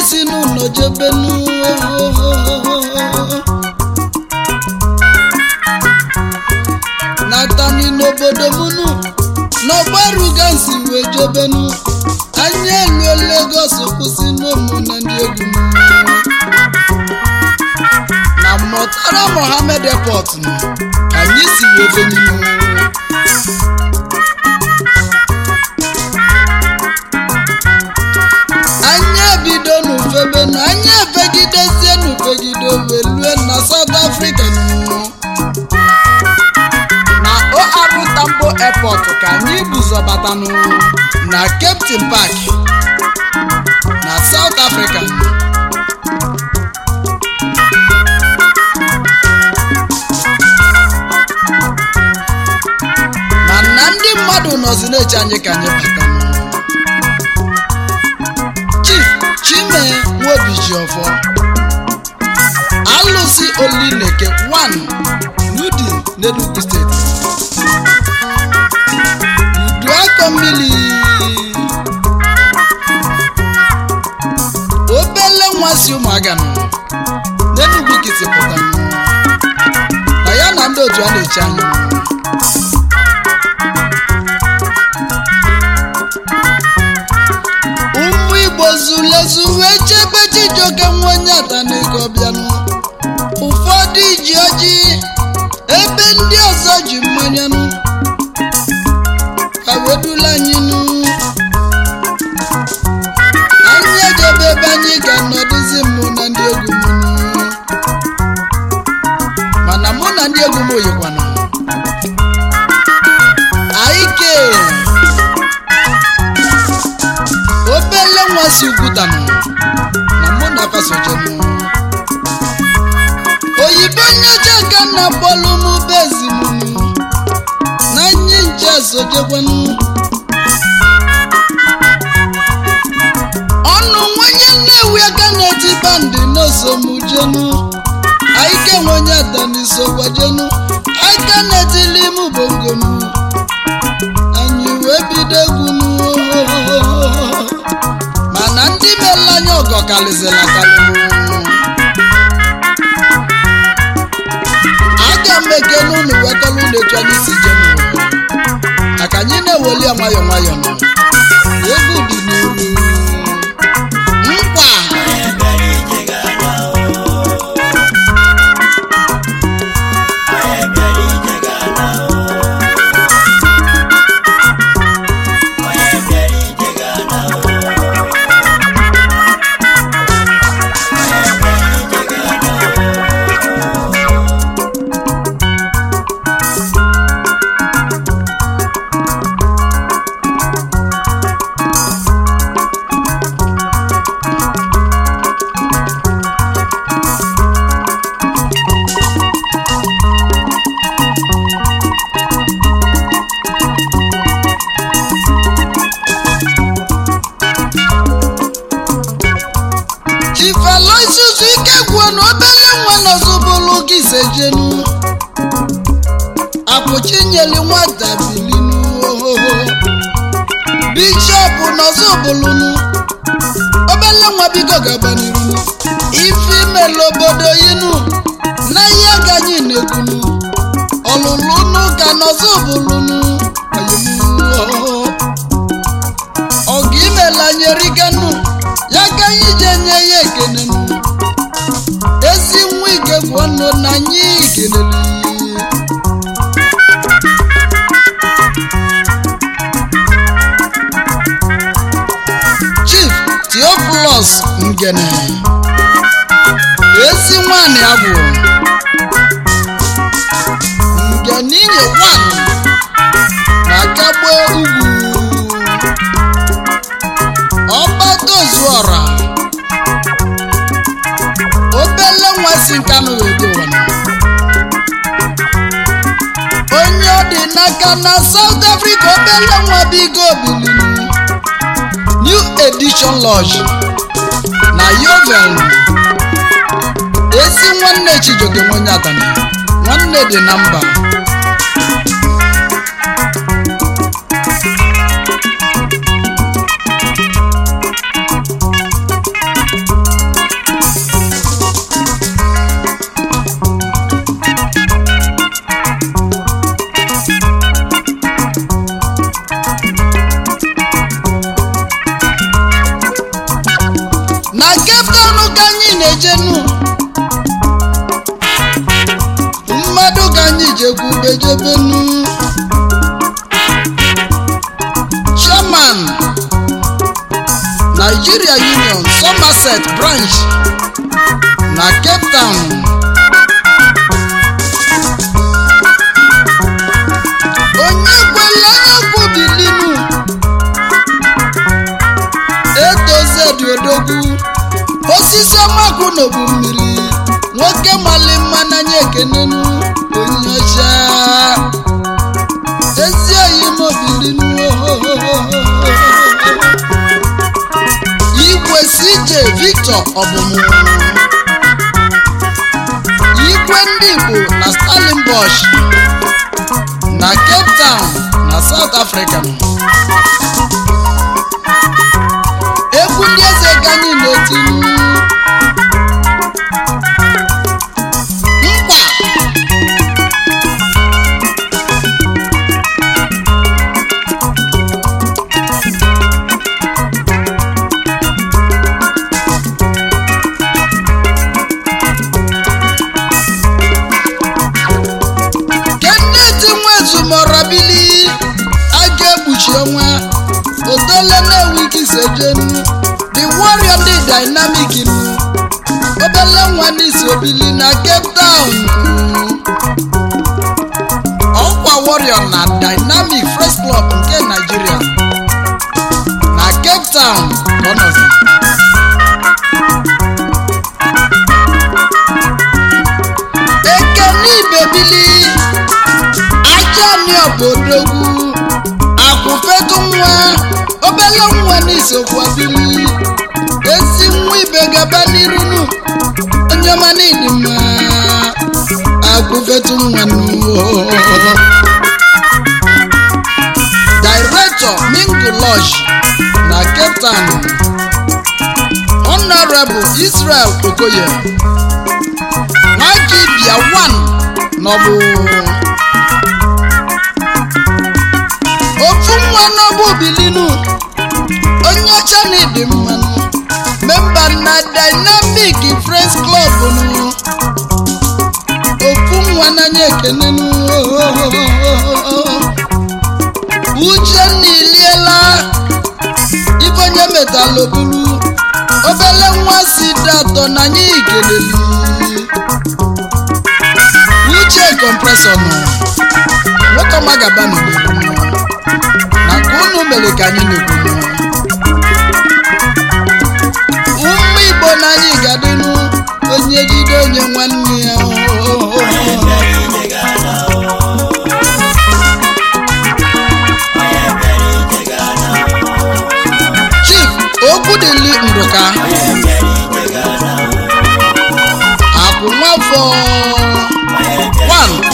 si n'ụlọ jebenu natani n'obodo munu n'ọgbaruga nsi wee jebenu anya eluo Lagos kwụsị n'ụmụ na ndị egwu m. na mọtara Mohammed Airport nụ ka anyị si wee benu anya ebido n'ufebe na anya efegidezie n'ufegide wee lue na South Africa nụ. na OR Tambo Airport ka anyị buzọbatanụ na Cape Town Park na South Africa mana ndị mmadụ nọzi na-eche anyị ka anyị bata Chief Chime Nwobijiọfọ alụsị Olineke 1 n'Udi n'Enugu steeti Uduakọ mmiri obele nwa si ụmụaga nọ n'Enugu kiti pụta na ya na ndị otu a na-eche anya ụmụ igbo zulezu wee chebe chijioke nwa onye atanaego bịanụ ụfọdụ ji ọjị ebe ndị ọzọ ji mmanyanụ ka wedula anyị nụ anyị ejebe ebe anyị ga nọdụzi mụ na ndị egwu m nụ. mana mụ na ndị egwu m oyikwana aike obele nwa si ugwutanụ na mụ na fasojenụ oyibo nyeje ka nna bọọlụ m bezinụ na nye nje sojekwanụ ọnụ nwenye nnewi aka na-eti bandị n'osomujenu aike nwenye atanisogwajenu aka na-etili m bongonu anyị wee bido egwunu mana ndị meela anya ọgọ karịzịla karịrị aga m ekene unu wekọrọ unu etu anyị si je n'ụwa maka anyị na-eweli ya nwayọọ nwayọọ nọ egwu dị n'iru nkwa chifaloisusu ike gwuo na obele nwa nọzụbụlụ gị sejenu apụchinyeli nwata bilinu ohoho bishọp nọzụbụlụnu obele nwa biko gabaniru ife imela obodo yinu na ihe ganyị na-ekwunu ọlụlụ n'ụka nọzụbụlụnu ọgụ imela nyeriganu ya ka anyị ji enye ya ekene nụ. ezi nwa ike gwụọ nụ na anyị kelele chief theophilus ngene ezi nwanyị abụ ngene inye wan na kagbo ugwu ọgbatozuọra obele nwa si nkanụ wee dị ụwa onye ọ dị n'aka na South Africa obele nwa bigo bilinu New Edition Lodge na Yovel ezi nwanne Chijioke nwenye atani nwanne dị na mba Cape Town ka anyị na-ejenu mmadụ ka anyị jekwubejebenu chairman Nigeria Union Somerset branch na Cape Town onye kwele ekwu bilinu etozedi odogwu osisi ọmakụ n'obu mmiri nwoke mali mma n'anya ekenenu onye ọcha ezi oyi mobilinu igwe CJ Victor ọbụmụ igwe ndị Igbo na Stellenbosch na Cape Town na South Africa egwu ndị eze ka anyị na-etinu nkwa Kenneth Nwezumorabili a ga-ekpuchi ọnwa otole na-enweghị isejenu the warrior dị dynamic nu obele nwa n'isi obili na Cape Town ọkwa warrior na dynamic fresh club nke Nigeria na Cape Town ka ọ nọzi. ekene ibebili ajani obodogwu akwụfetu nwa obele nwa n'isokwa bili ezi nwa ibe gaba n'irunu onye ọma n'ịdị mma akwụfetu nwa n'uwo director mingu lodge na cape town honorable israel okoye nwajibia 1 n'ọbụ ofu nwa n'ọbụ bilinu onye ọcha na ịdị mmanụ memba na dynamic friends club nụ ofu nwa n'anya ekenenu uchenna iliela ife onye metalụ buru obele nwa si dị atọ n'anya igeleli uche kọmpresọ nọ nwoke ọma gaba n'obodo nọ na ka unu mere ka anyị na-ekwu nọ ụmụ igbo n'anyị gadịnụ onye jide onye nwanne ya chief okwudili ndụka akwụ nwafọ 1